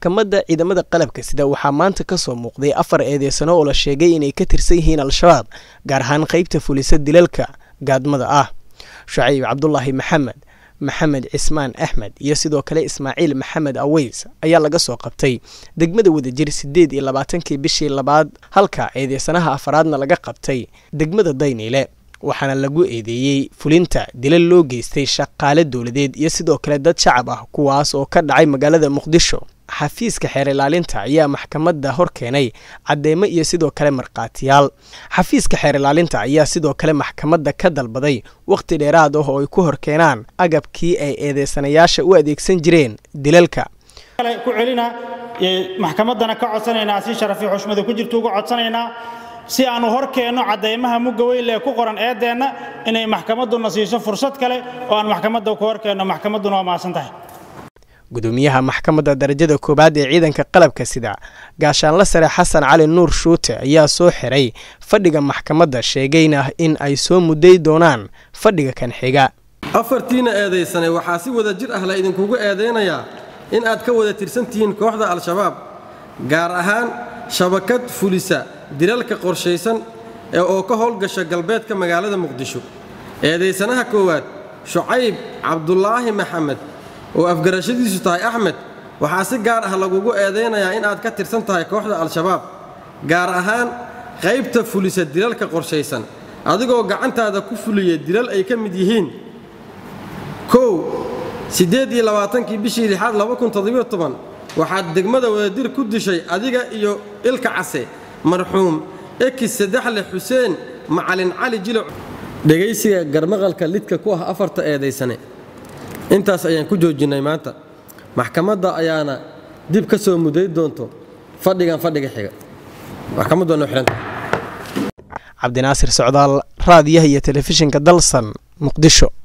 maxkamadda ciidamada qalabka sida waxaa maanta ka soo muuqday afar eedeysano oo la sheegay inay ka tirsan yihiin al-shabaab gaar ahaan qaybta fulisa dilalka gaadmada ah shucayb cabdulaahi maxamed maxamed cismaan axmed iyo sidoo kale ismaaciil maxamed aweys ayaa laga soo qabtay degmada wadajir siddeed iyo labaatankii bishii labaad halka eedeysanaha afaraadna laga qabtay degmada dayniile waxaana lagu eedeeyey fulinta dilal loo geystay shaqaale dowladeed iyo sidoo kale dad shacab ah kuwaas oo ka dhacay magaalada muqdisho xafiiska xeer ilaalinta ayaa maxkamadda hor keenay cadeymo iyo sidoo kale markhaatiyaal xafiiska xeer ilaalinta ayaa sidoo kale maxkamadda ka dalbaday wakhti dheeraad ah oo ay ku hor keenaan agabkii ay eedeysanayaasha u adeegsan jireen dilalka ku celina maxkamaddana ka codsanaynaa si sharafi xushmada ku jirta uga codsanaynaa si aanu hor keenno caddaymaha mugga weyle ee ku qoran eeddeenna inay maxkamadduna siiso fursad kale oo aan maxkamadda ku hor keenno maxkamadduna waa mahadsan tahay gudoomiyaha maxkamadda darajada koowaad ee ciidanka qalabka sida gaashaanla sare xasan cali nuur shuute ayaa soo xiray fadhiga maxkamadda sheegayna in ay soo mudday doonaan fadhiga kan xiga afartiina eedaysanay waxaa si wada jir ah la idinkugu eedaynayaa in aad ka wada tirsan tihiin kooxda al-shabaab gaar ahaan shabakad fulisa dilalka qorshaysan ee oo ka howlgasha galbeedka magaalada muqdisho eedaysanaha koowaad shucayb cabdulaahi maxamed oo afgarashadiisu tahay axmed waxaa si gaar ah lagugu eedaynayaa in aad ka tirsan tahay kooxda al-shabaab gaar ahaan qaybta fulisa dilalka qorshaysan adigoo gacantaada ku fuliya dilal ay ka mid yihiin kow siddeed iyo labaatankii bishii lixaad waxaad degmada wadadir ku dishay adiga iyo ilka case marxuum ekis saddexle xuseen macalin cali jiloc dhegaysiga garmaqalka lidka ku ah afarta eedaysane intaas ayaan ku joojinnay maanta maxkamadda ayaana dib ka soo muday doonto fadhigan fadhiga xiga maxkamaddu waa noo xihanta cabdinaasir socdaal raadiyaha iyo telefishinka dalsan muqdisho